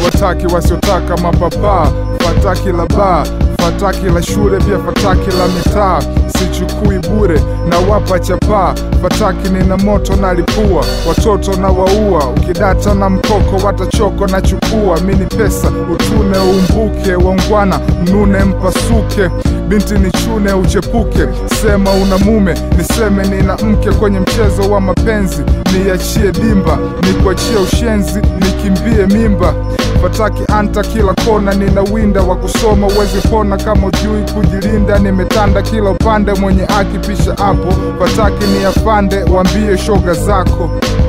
siwataki wasiotaka mapapaa fataki la baa fataki la shule pia fataki la mitaa sichukui bure na wapa chapaa fataki nina moto na lipua watoto na waua ukidata na mkoko watachoko na chukua mini pesa utune umbuke waungwana mnune mpasuke binti ni chune uchepuke sema una mume niseme nina mke kwenye mchezo wa mapenzi niachie dimba nikuachie ushenzi nikimbie mimba fataki anta kila kona nina winda wa kusoma uwezi pona kama ujui kujilinda nimetanda kila upande mwenye akipisha hapo fataki ni afande wambie shoga zako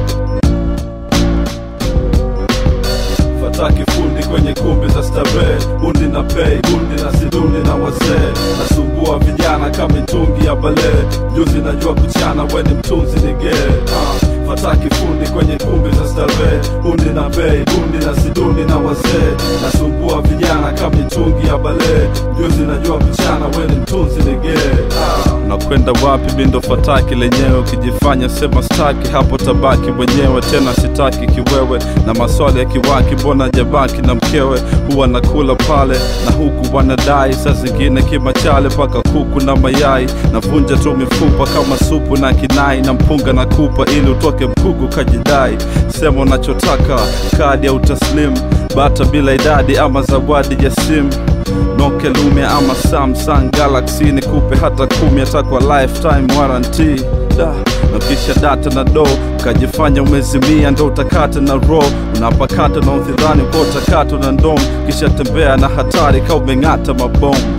fataki fundi kwenye kumbi za starehe bundi na pei bundi na sidundi na wazee nasumbua vijana kama mitungi ya balee juzi najua kuchana weni mtunzi nigee uh. fataki fundi kwenye kumbi za starehe bundi na bei bundi na sidundi na wazee nasumbua vijana kama mitungi ya balee juzi najua kuchana weni mtunzi nigee uh. nakwenda wapi bindo fataki lenyewe ukijifanya sema staki hapo tabaki mwenyewe tena sitaki kiwewe na maswali ya kiwaki mbona jabaki na mkewe huwa nakula pale na huku wanadai saa zingine kimachale mpaka kuku na mayai navunja tu mifupa kama supu na kinai na mpunga na kupa ili utoke mkugu kajidai sema unachotaka kadi au taslim bata bila idadi ama zawadi ya simu Nokia Lumia ama Samsung Galaxy nikupe hata kumi hata kwa lifetime warranty da na kisha data na do ukajifanya umezimia ndo utakata na ro unapakata na udhidhani kwa utakata na ndom kisha tembea na hatari ka umeng'ata mabomu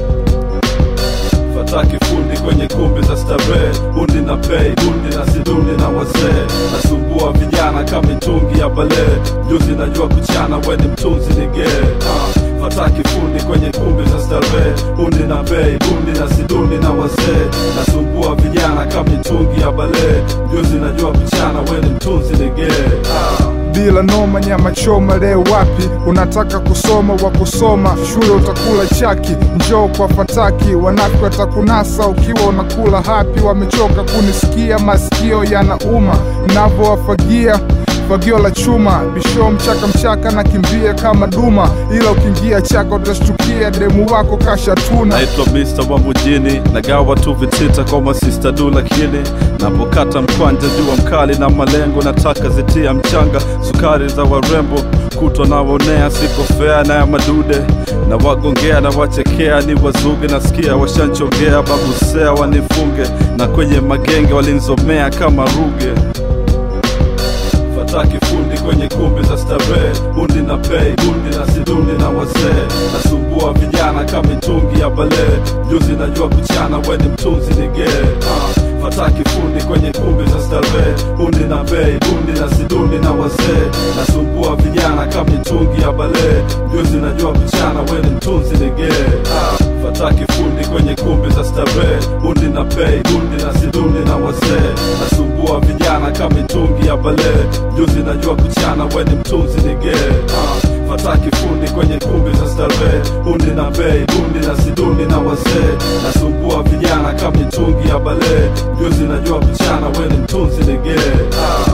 fataki fundi kwenye kumbi za starehe bundi na pei bundi na sidundi na wazee nasumbua vijana kama mitungi ya balee juzi najua kuchana weni mtunzi nigee uh. fataki fundi kwenye kumbi za starehe bundi na bei bundi na sidundi na wazee nasumbua vijana kama mitungi ya balee juzi najua kuchana weni mtunzi nigee uh. bila noma nyama choma leo wapi unataka kusoma wa kusoma shule utakula chaki njoo kwa fataki wanafiki watakunasa ukiwa unakula hapi wamechoka kunisikia masikio yanauma navyowafagia fagio la chuma bisho mchaka mchaka na kimbia kama duma ila ukiingia chaka utashtukia demu wako kashatuna naitwa Mr. wa mjini nagawa tu vitita kwa masista du lakini napokata mkwanja jua mkali na malengo nataka zitia mchanga sukari za warembo kutwa nawaonea siko fea na ya madude na wagongea na wachekea ni wazuge nasikia washanchongea babusea wanifunge na kwenye magenge walinzomea kama ruge fataki fundi kwenye kumbi za starehe bundi na pei bundi na sidundi na wazee nasumbua vijana kama mitungi ya balee juzi najua kuchana weni mtunzi nigee uh. fataki fundi kwenye kumbi za starehe bundi na bei bundi na sidundi na wazee nasumbua vijana kama mitungi ya balee juzi najua kuchana weni mtunzi nigee uh. fataki fundi kwenye kumbi za starehe bundi na pei bundi na sidundi na wazee nasumbua vijana kama mitungi ya balee juzi najua kuchana weni mtunzi nigee uh. fataki fundi kwenye kumbi za starehe bundi na bei bundi na sidundi na wazee nasumbua vijana kama mitungi ya balee juzi najua kuchana weni mtunzi nigee uh.